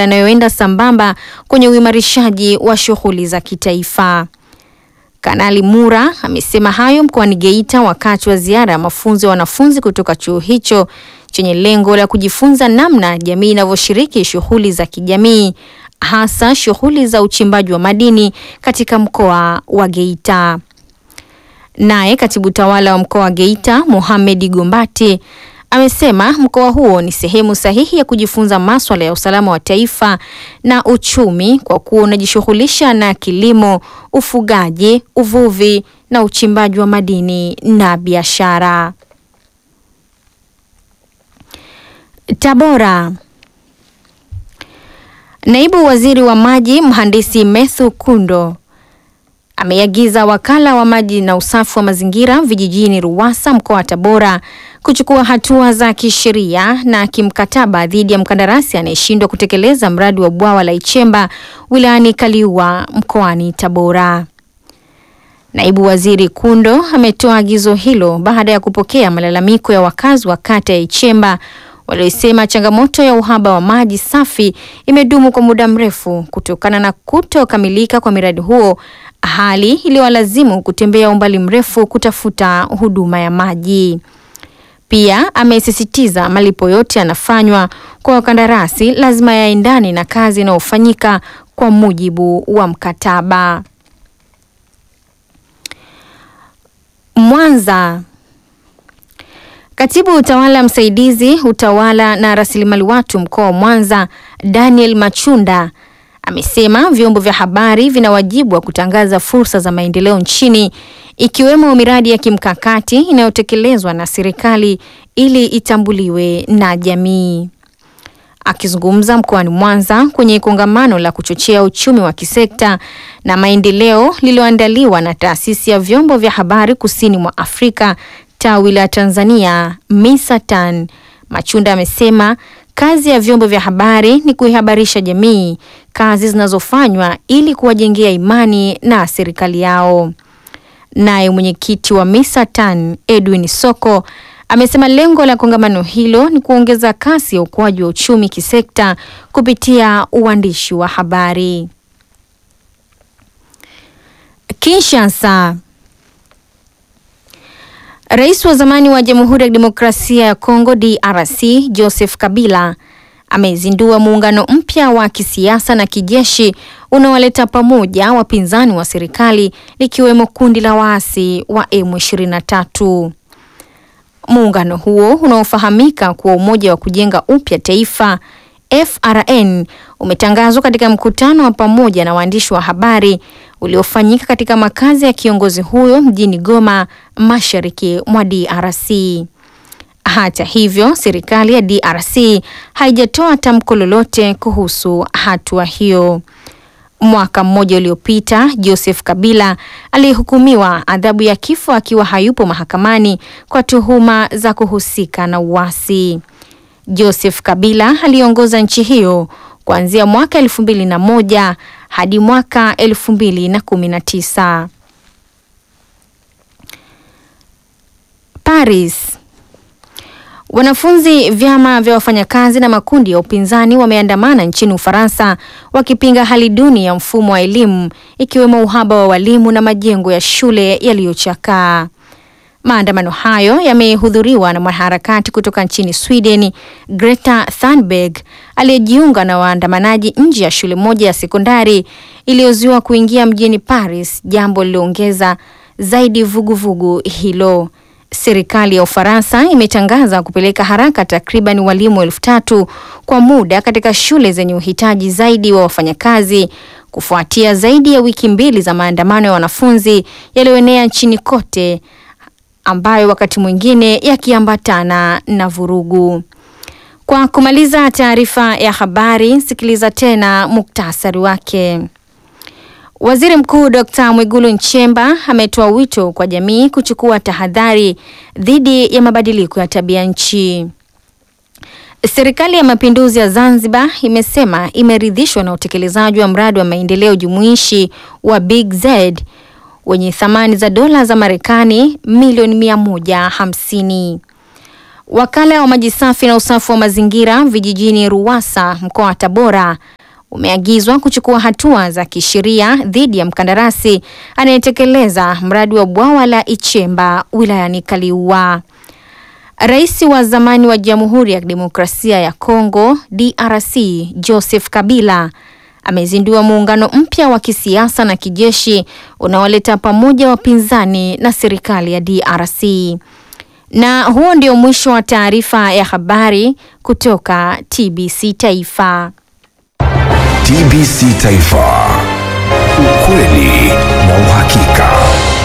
yanayoenda sambamba kwenye uimarishaji wa shughuli za kitaifa. Kanali Mura amesema hayo mkoani Geita wakati wa ziara ya mafunzo ya wanafunzi kutoka chuo hicho chenye lengo la kujifunza namna jamii inavyoshiriki shughuli za kijamii hasa shughuli za uchimbaji wa madini katika mkoa wa Geita. Naye katibu tawala wa mkoa wa Geita Mohamed Gombati amesema mkoa huo ni sehemu sahihi ya kujifunza maswala ya usalama wa taifa na uchumi kwa kuwa unajishughulisha na kilimo, ufugaji, uvuvi na uchimbaji wa madini na biashara. Tabora. Naibu Waziri wa Maji Mhandisi Methu Kundo ameagiza wakala wa maji na usafi wa mazingira vijijini Ruwasa mkoa wa Tabora kuchukua hatua za kisheria na kimkataba dhidi ya mkandarasi anayeshindwa kutekeleza mradi wa bwawa la Ichemba wilayani Kaliua mkoani Tabora. Naibu Waziri Kundo ametoa agizo hilo baada ya kupokea malalamiko ya wakazi wa kata ya Ichemba waliosema changamoto ya uhaba wa maji safi imedumu kwa muda mrefu kutokana na kutokamilika kwa miradi huo, hali iliyowalazimu kutembea umbali mrefu kutafuta huduma ya maji. Pia amesisitiza malipo yote yanafanywa kwa wakandarasi lazima yaendane na kazi inayofanyika kwa mujibu wa mkataba. Mwanza. Katibu utawala msaidizi utawala na rasilimali watu mkoa wa Mwanza Daniel Machunda amesema vyombo vya habari vina wajibu wa kutangaza fursa za maendeleo nchini ikiwemo miradi ya kimkakati inayotekelezwa na serikali ili itambuliwe na jamii. Akizungumza mkoani Mwanza kwenye kongamano la kuchochea uchumi wa kisekta na maendeleo lililoandaliwa na taasisi ya vyombo vya habari kusini mwa Afrika tawi la Tanzania Misatan, Machunda amesema kazi ya vyombo vya habari ni kuihabarisha jamii kazi zinazofanywa ili kuwajengea imani na serikali yao. Naye mwenyekiti wa Misatan Edwin Soko amesema lengo la kongamano hilo ni kuongeza kasi ya ukuaji wa uchumi kisekta kupitia uandishi wa habari. Kinshasa. Rais wa zamani wa Jamhuri ya Kidemokrasia ya Kongo DRC Joseph Kabila amezindua muungano mpya wa kisiasa na kijeshi unaowaleta pamoja wapinzani wa serikali likiwemo kundi la waasi wa M23. Muungano huo unaofahamika kuwa Umoja wa Kujenga Upya Taifa FRN umetangazwa katika mkutano wa pamoja na waandishi wa habari uliofanyika katika makazi ya kiongozi huyo mjini Goma, mashariki mwa DRC. Hata hivyo, serikali ya DRC haijatoa tamko lolote kuhusu hatua hiyo. Mwaka mmoja uliopita, Joseph Kabila aliyehukumiwa adhabu ya kifo akiwa hayupo mahakamani kwa tuhuma za kuhusika na uasi. Joseph Kabila aliongoza nchi hiyo kuanzia mwaka elfu mbili na moja hadi mwaka elfu mbili na kumi na tisa. Paris. Wanafunzi, vyama vya wafanyakazi na makundi ya upinzani wameandamana nchini Ufaransa wakipinga hali duni ya mfumo wa elimu ikiwemo uhaba wa walimu na majengo ya shule yaliyochakaa. Maandamano hayo yamehudhuriwa na mwanaharakati kutoka nchini Sweden, Greta Thunberg, aliyejiunga na waandamanaji nje ya shule moja ya sekondari iliyozuiwa kuingia mjini Paris, jambo lililoongeza zaidi vuguvugu vugu hilo. Serikali ya Ufaransa imetangaza kupeleka haraka takriban walimu elfu tatu kwa muda katika shule zenye uhitaji zaidi wa wafanyakazi kufuatia zaidi ya wiki mbili za maandamano ya wanafunzi yaliyoenea nchini kote ambayo wakati mwingine yakiambatana na vurugu. Kwa kumaliza taarifa ya habari, sikiliza tena muktasari wake. Waziri Mkuu Dr. Mwigulu Nchemba ametoa wito kwa jamii kuchukua tahadhari dhidi ya mabadiliko ya tabia nchi. Serikali ya Mapinduzi ya Zanzibar imesema imeridhishwa na utekelezaji wa mradi wa maendeleo jumuishi wa Big Z wenye thamani za dola za Marekani milioni mia moja hamsini. Wakala wa maji safi na usafi wa mazingira vijijini Ruwasa mkoa wa Tabora umeagizwa kuchukua hatua za kisheria dhidi ya mkandarasi anayetekeleza mradi wa bwawa la Ichemba wilayani Kaliua. Rais wa zamani wa Jamhuri ya Demokrasia ya Kongo DRC Joseph Kabila amezindua muungano mpya wa kisiasa na kijeshi unaoleta pamoja wapinzani na serikali ya DRC. Na huo ndio mwisho wa taarifa ya habari kutoka TBC Taifa. TBC Taifa. Ukweli na uhakika.